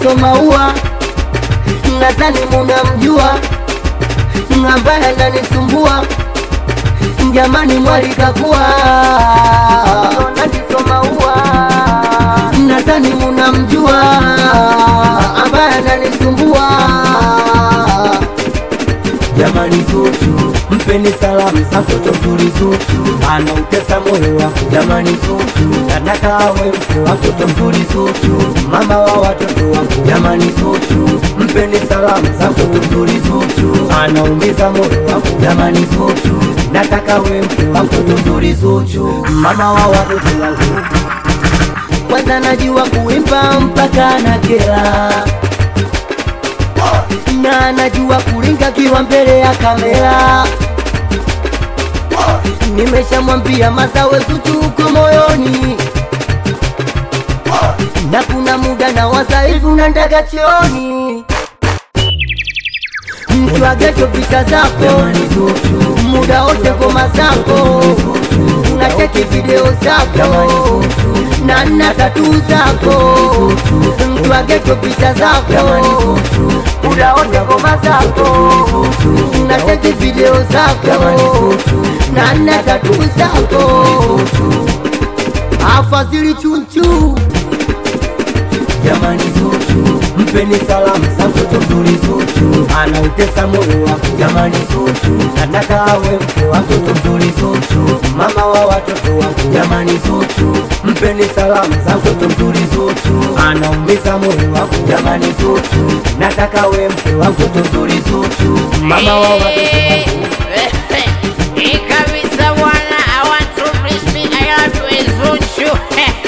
somaua nadhani munamjua ambaye ananisumbua jamani mwalikakuwa nanisomaua nadhani munamjua ambaye ananisumbua jamani Zuchu, mpeni salamu za mtoto mzuri Zuchu, anautesa moyo wako jamani Zuchu, nataka awe mke wa mtoto mzuri Zuchu, mama wa watoto wako jamani Zuchu, mpeni salamu za mtoto mzuri Zuchu, anaumiza moyo wako jamani Zuchu, nataka awe mke wa mtoto mzuri Zuchu, mama wa watoto wako kwanza najua kuimba mpaka na kela na anajua kulinga kiwa mbele ya kamera. Nimeshamwambia masawe Zuchu uko moyoni, na kuna muda na wasaifu na ndaga chioni mtu ageto vita zako muda wote ngoma zako unacheki video zako na nna tatu zako mtu ageto vita zako muda wote ngoma zako unacheki video zako na nna tatu zako afadhili chunchu jamani Zuchu, mpeni salamu za mtoto mzuri Zuchu, anautesa moyo wako jamani Zuchu, nataka awe mke wa mtoto mzuri Zuchu, mama wa watoto wako jamani Zuchu, mpeni salamu za mtoto mzuri Zuchu, anaumiza moyo wako jamani Zuchu, nataka awe mke wa mtoto mzuri Zuchu, mama wa watoto wako Hii kabisa bwana, I want to please me, I love you Zuchu.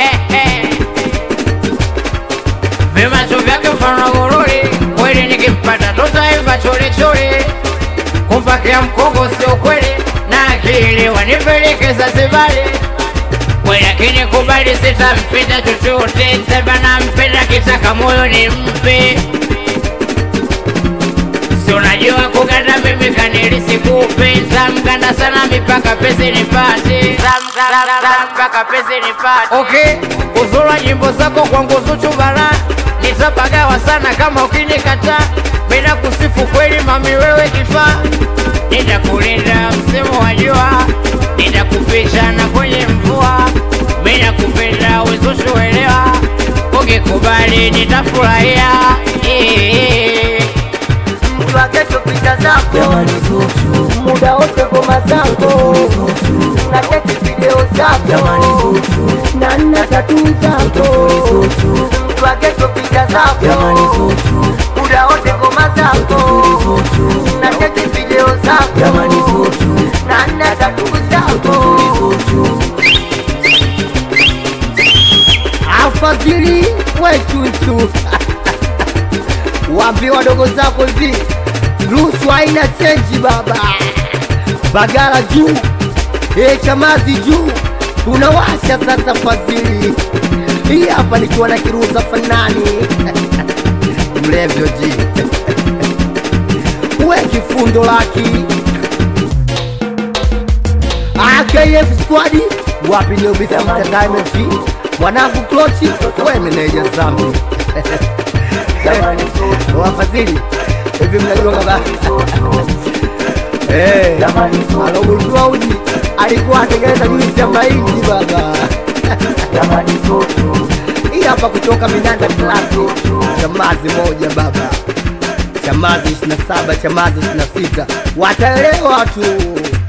Vimacho vyake mfano gururi, kweli nikimpata tutaiva chori chori. Kumpakia mkongo sio kweli, na akili wanipelekeza sibali. Kweli akinikubali sitampita chochote, sema nampenda kitaka moyo nimpe Si unajua kuganda mimi kanilisi kupenda mganda sana mipaka pesi nipate mpaka pesi nipate okay uzura nyimbo zako kwangu Zuchu bara nitapagawa sana kama ukinikataa bila kusifu kweli mami wewe kifaa nitakulinda msimu wa jua nitakuficha na kwenye mvua mimi nakupenda Zuchu elewa ukikubali nitafurahia yeah. mtu ageto picha zako Jamani Zuchu, muda wote ngoma zako Zuchu, nacheki video jamani zako Zuchu, na nna tatu zako Zuchu, mtu ageto picha jamani zako Zuchu, muda wote ngoma zako Zuchu, nacheki video jamani zako Zuchu, na nna tatu zako Zuchu, afadhili wechuchu waambie wadogo zako hivi ruhusu haina chenji baba bagara juu e chamazi juu tunawasha sasa fadhili hii hapa nikiwa na kiruza fanani mlevyo ji we kifundo laki AKF squad wapi niobisa entertainment mwanangu klochi we meneja zambi jamani Zuchu, wafadhili hivi mnajua kama Eh, jamani Zuchu, alogundua uji alikuwa atengeneza juisi ya mahindi baba jamani Zuchu, hii hapa kutoka Minanda Klasi, chamazi moja baba, chamazi 27 chamazi 26 wataelewa tu.